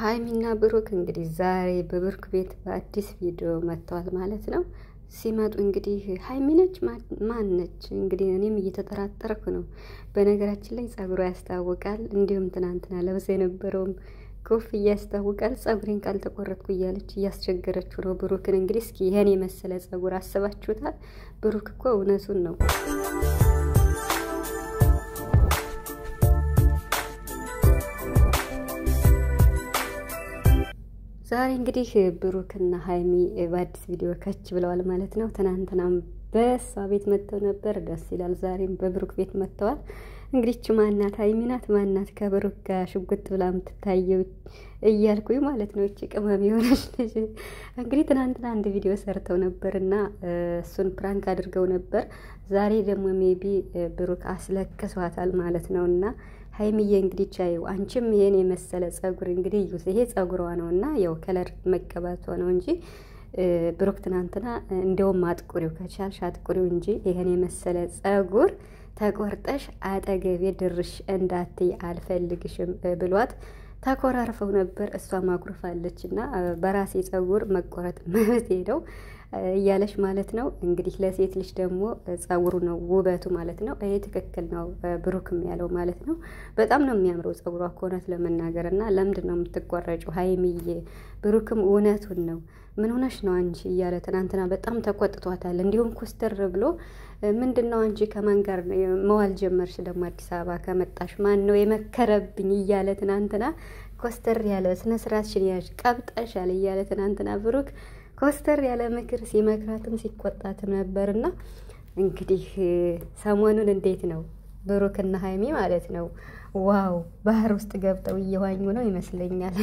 ሀይሚና ብሩክ እንግዲህ ዛሬ በብሩክ ቤት በአዲስ ቪዲዮ መጥተዋል ማለት ነው። ሲመጡ እንግዲህ ሀይሚ ነች ማን ነች? እንግዲህ እኔም እየተጠራጠርኩ ነው። በነገራችን ላይ ጸጉሯ ያስታውቃል። እንዲሁም ትናንትና ለብሳ የነበረውም ኮፍያ ያስታውቃል። ጸጉሬን ካልተቆረጥኩ እያለች እያስቸገረችው ነው ብሩክን። እንግዲህ እስኪ ይህን የመሰለ ጸጉር አስባችሁታል? ብሩክ እኮ እውነቱን ነው። ዛሬ እንግዲህ ብሩክና ሀይሚ በአዲስ ቪዲዮ ከች ብለዋል ማለት ነው። ትናንትናም በእሷ ቤት መጥተው ነበር፣ ደስ ይላል። ዛሬም በብሩክ ቤት መጥተዋል። እንግዲህ ች ማናት ሀይሚ ናት ማናት ከብሩክ ጋር ሽጉጥ ብላ የምትታየው እያልኩኝ ማለት ነው። እቺ ቅመም የሆነች ልጅ እንግዲህ ትናንትና አንድ ቪዲዮ ሰርተው ነበር እና እሱን ፕራንክ አድርገው ነበር። ዛሬ ደግሞ ሜቢ ብሩክ አስለቅሷታል ማለት ነው እና ሀይሚዬ እንግዲህ ቻዩ አንቺም ይሄን የመሰለ ጸጉር እንግዲህ ይሄ ጸጉሯ ነው እና ያው ከለር መቀባቷ ነው እንጂ ብሩክ ትናንትና እንደውም አጥቁሪው ከቻልሽ አጥቁሪው እንጂ ይሄን የመሰለ ጸጉር ተቆርጠሽ አጠገቤ ድርሽ እንዳትይ አልፈልግሽም ብሏት ተኮራርፈው ነበር። እሷ ማኩርፋለች እና በራሴ ጸጉር መቆረጥ መብት ሄደው እያለች ማለት ነው። እንግዲህ ለሴት ልጅ ደግሞ ጸጉሩ ነው ውበቱ ማለት ነው። ይሄ ትክክል ነው ብሩክም ያለው ማለት ነው። በጣም ነው የሚያምረው ጸጉሯ ከእውነት ለመናገር እና ለምንድን ነው የምትቆረጪው ሀይሚዬ? ብሩክም እውነቱን ነው ምን ሆነሽ ነው አንቺ እያለ ትናንትና በጣም ተቆጥቷታል። እንዲሁም ኮስተር ብሎ ምንድን ነው አንቺ ከማን ጋር መዋል ጀመርሽ ደግሞ አዲስ አበባ ከመጣሽ ማን ነው የመከረብኝ እያለ ትናንትና ኮስተር ያለ ስነ ስርዓትሽን ያዥ ቀብጠሻል እያለ ትናንትና ብሩክ ኮስተር ያለ ምክር ሲመክራትም ሲቆጣትም ነበርና እንግዲህ ሰሞኑን እንዴት ነው ብሩክና ሀይሚ ማለት ነው ዋው ባህር ውስጥ ገብተው እየዋኙ ነው ይመስለኛል።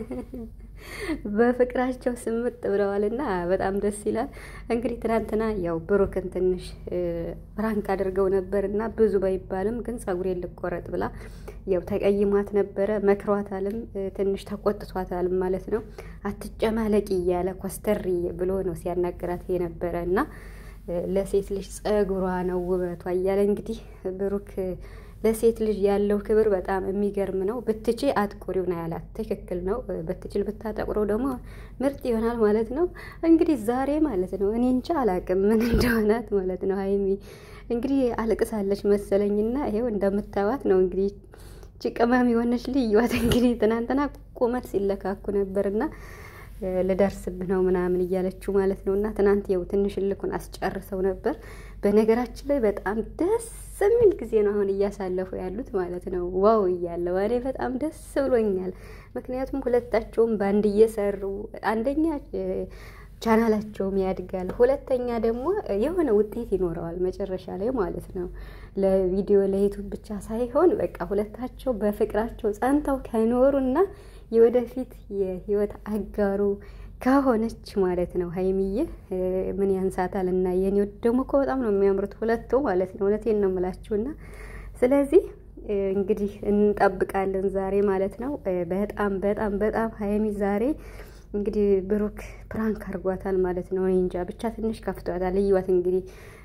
በፍቅራቸው ስምጥ ብለዋልና በጣም ደስ ይላል። እንግዲህ ትናንትና ያው ብሩክን ትንሽ ፕራንክ አድርገው ነበር እና ብዙ ባይባልም ግን ጸጉሬን ልቆረጥ ብላ ያው ተቀይሟት ነበረ። መክሯታልም ትንሽ ተቆጥቷታልም ማለት ነው። አትጨማለቂ እያለ ኮስተር ብሎ ነው ሲያናገራት የነበረ እና ለሴት ልጅ ጸጉሯ ነው ውበቷ እያለ እንግዲህ ብሩክ ለሴት ልጅ ያለው ክብር በጣም የሚገርም ነው። ብትቺ አጥቁሪው ነው ያላት። ትክክል ነው። ብትችል ብታጠቁረው ደግሞ ምርጥ ይሆናል ማለት ነው። እንግዲህ ዛሬ ማለት ነው እኔ እንጃ አላቅም ምን እንደሆናት ማለት ነው። ሀይሚ እንግዲህ አልቅሳለች መሰለኝና ይሄው እንደምታዋት ነው እንግዲህ ጭቅመም የሆነች ልዩዋት እንግዲህ ትናንትና ቁመት ሲለካኩ ነበርና ልደርስብህ ነው ምናምን እያለችው ማለት ነው። እና ትናንት የው ትንሽ ልኩን አስጨርሰው ነበር። በነገራችን ላይ በጣም ደስ የሚል ጊዜ ነው አሁን እያሳለፉ ያሉት ማለት ነው። ዋው እያለው እኔ በጣም ደስ ብሎኛል። ምክንያቱም ሁለታቸውም በአንድ እየሰሩ አንደኛ ቻናላቸውም ያድጋል፣ ሁለተኛ ደግሞ የሆነ ውጤት ይኖረዋል መጨረሻ ላይ ማለት ነው። ለቪዲዮ ለዩቱብ ብቻ ሳይሆን በቃ ሁለታቸው በፍቅራቸው ጸንተው ከኖሩና የወደፊት የህይወት አጋሩ ከሆነች ማለት ነው። ሀይሚዬ ምን ያንሳታል? እና የኔ ደግሞ እኮ በጣም ነው የሚያምሩት ሁለቱ ማለት ነው። እውነቴን ነው የምላችሁና ስለዚህ እንግዲህ እንጠብቃለን ዛሬ ማለት ነው። በጣም በጣም በጣም ሀይሚ ዛሬ እንግዲህ ብሩክ ፕራንክ አድርጓታል ማለት ነው። እኔ እንጃ ብቻ ትንሽ ከፍቷታል። እዩዋት እንግዲህ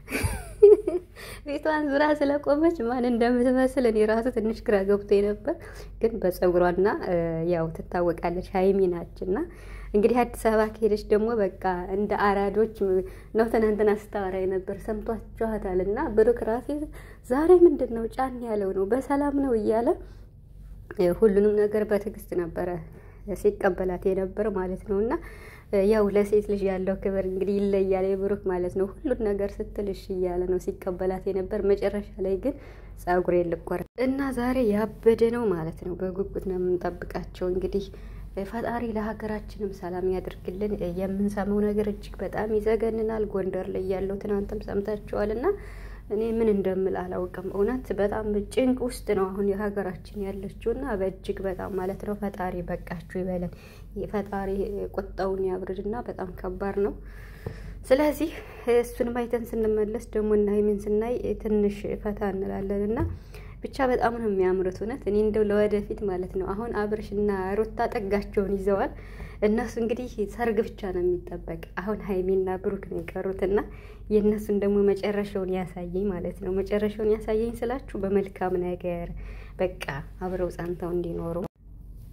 ቤቷን ዙራ ስለቆመች ማን እንደምትመስል እኔ ራሱ ትንሽ ግራ ገብቶ ነበር፣ ግን በፀጉሯና ያው ትታወቃለች ሀይሚ ናች እና እንግዲህ አዲስ አበባ ከሄደች ደግሞ በቃ እንደ አራዶች ነው ትናንትና ስታወራ ነበር። ሰምቷችኋታል። እና ብሩክ ራሴ ዛሬ ምንድን ነው ጫን ያለው ነው በሰላም ነው እያለ ሁሉንም ነገር በትዕግስት ነበረ ሲቀበላት የነበር ማለት ነው እና ያው ለሴት ልጅ ያለው ክብር እንግዲህ ይለያል። የብሩክ ማለት ነው ሁሉን ነገር ስትልሽ እያለ ነው ሲቀበላት የነበር። መጨረሻ ላይ ግን ጸጉሬ ልቆረጥ እና ዛሬ ያበደ ነው ማለት ነው። በጉጉት ነው የምንጠብቃቸው እንግዲህ ፈጣሪ ለሀገራችንም ሰላም ያድርግልን። የምንሰማው ነገር እጅግ በጣም ይዘገንናል። ጎንደር ላይ ያለው ትናንትም ሰምታችኋል እና እኔ ምን እንደምል አላውቅም። እውነት በጣም ጭንቅ ውስጥ ነው አሁን የሀገራችን ያለችው እና በእጅግ በጣም ማለት ነው። ፈጣሪ በቃችሁ ይበለን። ፈጣሪ ቁጣውን ያብርድና በጣም ከባድ ነው። ስለዚህ እሱን ማይተን ስንመለስ ደግሞ እና ሀይሚን ስናይ ትንሽ ፈታ እንላለን እና ብቻ በጣም ነው የሚያምሩት። እውነት እኔ እንደው ለወደፊት ማለት ነው አሁን አብርሽና ሩታ ጠጋቸውን ይዘዋል። እነሱ እንግዲህ ሰርግ ብቻ ነው የሚጠበቅ። አሁን ሀይሚና ብሩክ ነው የቀሩትና የእነሱን ደግሞ መጨረሻውን ያሳየኝ ማለት ነው። መጨረሻውን ያሳየኝ ስላችሁ በመልካም ነገር በቃ አብረው ጸንተው እንዲኖሩ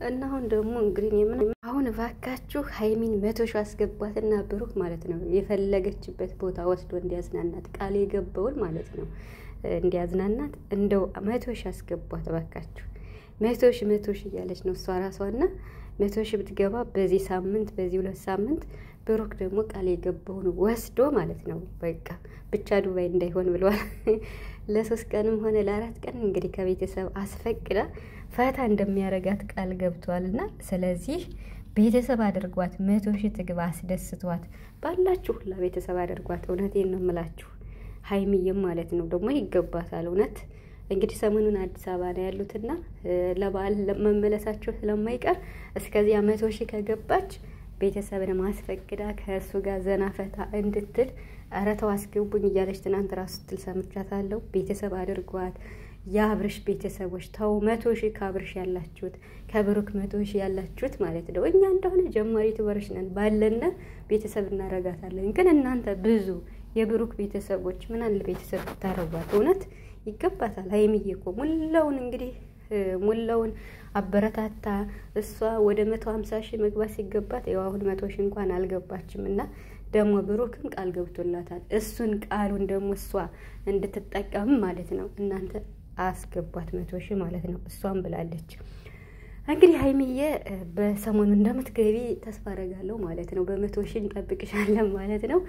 እና አሁን ደግሞ እንግዲህ የምን አሁን እባካችሁ ሀይሚን መቶ ሺህ አስገቧትና ብሩክ ማለት ነው የፈለገችበት ቦታ ወስዶ እንዲያዝናናት ቃል የገባውን ማለት ነው እንዲያዝናናት እንደው መቶ ሺህ አስገቧት እባካችሁ። መቶ ሺህ መቶ ሺህ እያለች ነው እሷ ራሷና መቶ ሺህ ብትገባ በዚህ ሳምንት በዚህ ሁለት ሳምንት ብሩክ ደግሞ ቃል የገባውን ወስዶ ማለት ነው በቃ ብቻ ዱባይ እንዳይሆን ብለዋል። ለሶስት ቀንም ሆነ ለአራት ቀን እንግዲህ ከቤተሰብ አስፈቅዳ ፈታ እንደሚያረጋት ቃል ገብቷል እና ስለዚህ ቤተሰብ አድርጓት፣ መቶ ሺህ ትግባ፣ አስደስቷት። ባላችሁ ሁላ ቤተሰብ አድርጓት። እውነቴን ነው የምላችሁ ሀይሚዬም ማለት ነው ደግሞ ይገባታል። እውነት እንግዲህ ሰሞኑን አዲስ አበባ ነው ያሉትና ለበዓል መመለሳቸው ስለማይቀር እስከዚያ መቶ ሺህ ከገባች ቤተሰብን ማስፈቅዳ ከእሱ ጋር ዘና ፈታ እንድትል ኧረ ተው አስገቡኝ እያለች ትናንት ራሱ ስትል ሰምቻታለሁ። ቤተሰብ አድርጓት። የአብርሽ ቤተሰቦች ተው፣ መቶ ሺህ ከአብርሽ ያላችሁት ከብሩክ መቶ ሺህ ያላችሁት ማለት ነው። እኛ እንደሆነ ጀማሪ ትበሮች ነን፣ ባለነ ቤተሰብ እናረጋታለን። ግን እናንተ ብዙ የብሩክ ቤተሰቦች ምን አለ ቤተሰብ ብታረጓት፣ እውነት ይገባታል። ሀይሚዬ እኮ ሙላውን እንግዲህ ሙላውን አበረታታ እሷ ወደ መቶ ሀምሳ ሺህ መግባት ሲገባት ያው አሁን መቶ ሺህ እንኳን አልገባችም እና ደግሞ ብሩክም ቃል ገብቶላታል። እሱን ቃሉን ደግሞ እሷ እንድትጠቀም ማለት ነው እናንተ አስገቧት መቶ ሺህ ማለት ነው። እሷም ብላለች እንግዲህ ሀይሚዬ በሰሞኑ እንደምትገቢ ተስፋ አደርጋለሁ ማለት ነው። በመቶ ሺህ እንጠብቅሻለን ማለት ነው።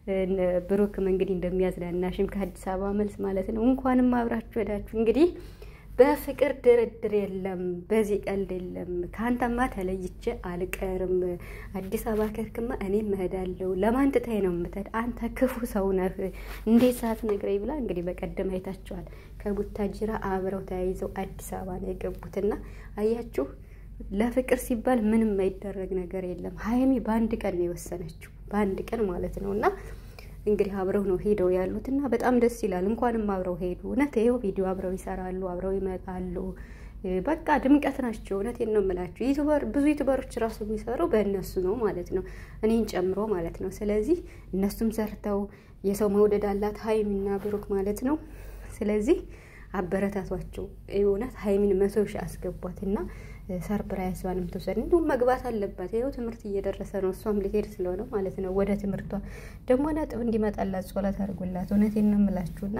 ብሩክም እንግዲህ እንደሚያዝናናሽም ከአዲስ አበባ መልስ ማለት ነው። እንኳንም አብራችሁ ሄዳችሁ እንግዲህ በፍቅር ድርድር የለም፣ በዚህ ቀልድ የለም። ከአንተማ ተለይቼ አልቀርም። አዲስ አበባ ከርክማ እኔም እሄዳለሁ። ለማን ትተኸኝ ነው የምትሄድ? አንተ ክፉ ሰው ነህ። እንዴት ሳትነግረኝ ብላ እንግዲህ በቀደም አይታችኋል። ከቡታጅራ አብረው ተያይዘው አዲስ አበባ ነው የገቡትና አያችሁ፣ ለፍቅር ሲባል ምንም የማይደረግ ነገር የለም። ሀይሚ በአንድ ቀን ነው የወሰነችው፣ በአንድ ቀን ማለት ነው እና እንግዲህ አብረው ነው ሄደው ያሉት እና በጣም ደስ ይላል። እንኳንም አብረው ሄዱ። እውነት ይኸው ቪዲዮ አብረው ይሰራሉ፣ አብረው ይመጣሉ። በቃ ድምቀት ናቸው። እውነቴን ነው የምላችሁ። ዩቱበር ብዙ ዩቱበሮች ራሱ የሚሰሩ በእነሱ ነው ማለት ነው፣ እኔን ጨምሮ ማለት ነው። ስለዚህ እነሱም ሰርተው የሰው መውደድ አላት ሀይሚና ብሩክ ማለት ነው። ስለዚህ አበረታቷቸው። እውነት ሀይሚን መቶ ሺህ አስገቧትና ሰርፕራይዟንም ትውሰድ። እንዲሁም መግባት አለባት። ይኸው ትምህርት እየደረሰ ነው። እሷም ልሄድ ስለሆነ ማለት ነው ወደ ትምህርቷ ደግሞ ነጥብ እንዲመጣላት ጸሎት አድርጉላት። እውነቴን ነው የምላችሁና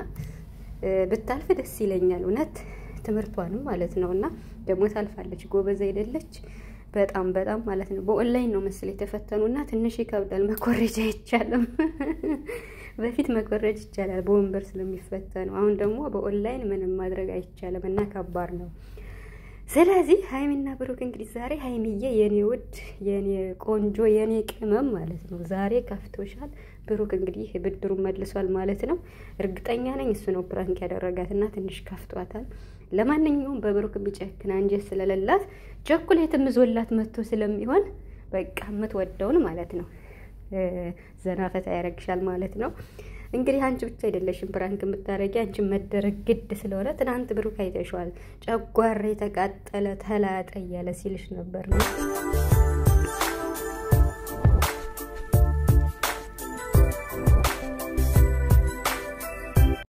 ብታልፍ ደስ ይለኛል። እውነት ትምህርቷንም ማለት ነው እና ደግሞ ታልፋለች። ጎበዝ አይደለች በጣም በጣም ማለት ነው። በኦንላይን ነው መስል የተፈተኑና ትንሽ ይከብዳል። መኮረጃ አይቻልም። በፊት መኮረጅ ይቻላል በወንበር ስለሚፈተኑ፣ አሁን ደግሞ በኦንላይን ምንም ማድረግ አይቻልም እና ከባድ ነው። ስለዚህ ሀይሚና ብሩክ እንግዲህ ዛሬ ሀይሚዬ የኔ ውድ የኔ ቆንጆ የኔ ቅመም ማለት ነው ዛሬ ከፍቶሻል። ብሩክ እንግዲህ ብድሩን መልሷል ማለት ነው። እርግጠኛ ነኝ እሱ ነው ፕራንክ ያደረጋት እና ትንሽ ከፍቷታል። ለማንኛውም በብሩክ ቢጨክን አንጀት ስለሌላት ቸኮሌትም ይዞላት መጥቶ ስለሚሆን በቃ የምትወደውን ማለት ነው ዘና ፈታ ያደርግሻል ማለት ነው። እንግዲህ አንቺ ብቻ አይደለሽም ፕራንክ የምታደርጊ አንቺ መደረግ ግድ ስለሆነ ትናንት ብሩክ አይተሸዋል። ጨጓራ የተቃጠለ ተላጠ እያለ ሲልሽ ነበር ነው